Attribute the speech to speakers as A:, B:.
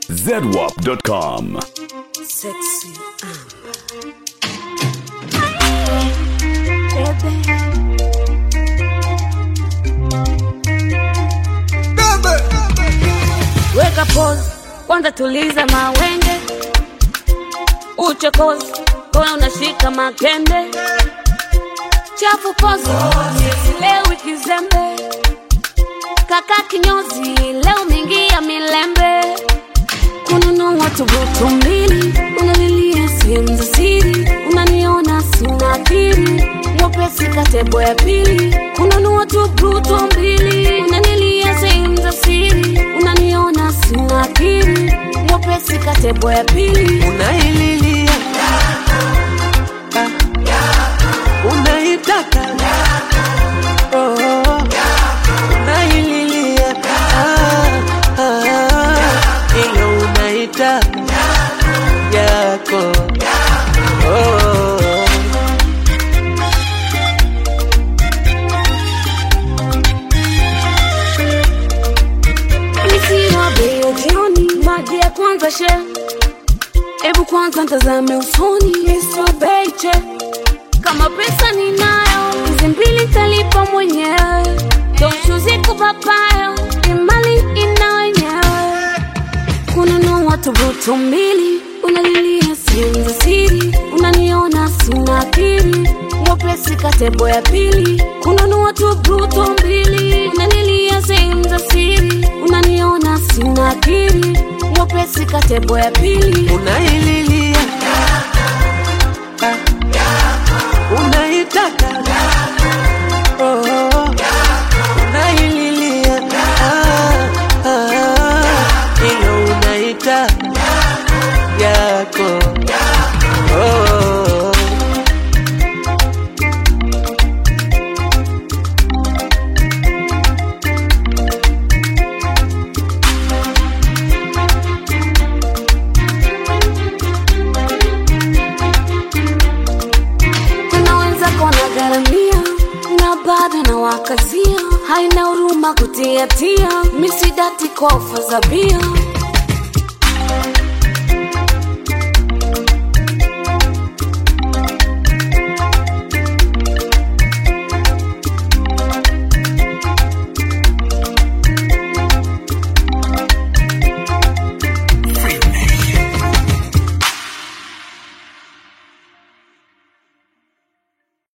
A: zedwap.com.
B: Sexy. Weka pause, kwanza tuliza mawenge, uchokozi kowe unashika makende, chafu pozi leo kizembe, kaka kinyozi leo mingia milembe, kununua tubutu mbili, unalilia sehemu za siri, unaniona sina akili, mwepesi katebo ya pili, kununua tubutu mbili, unanilia sehemu za siri, unaniona sina akili, mwepesi katebo ya pili,
C: unaililia unaitaka oh, unaililia ah, ah, ile unaita yako oh.
B: Nisiwa bei ya jioni, maji ya kwanza she Ebu kwanza ntazame usoni, nisiwa bei che Kama pesa ninayo, hizi mbili talipa mwenyewe Toshuzi kupapayo, imali ina wenyewe Kununua tubutu mbili, unalilia sehemu za siri Unaniona sina akili, mwepesi katebo ya pili Kununua tubutu mbili, unanilia sehemu za siri Unaniona sina akili, mwepesi katebo ya pili
C: unaililia unaitaka oh, unaililia ah, ah, ile unaita yako oh.
B: kuna wenzako wanagharamia na bado na wakazia haina huruma kutiatia misidati kwa ofa za bia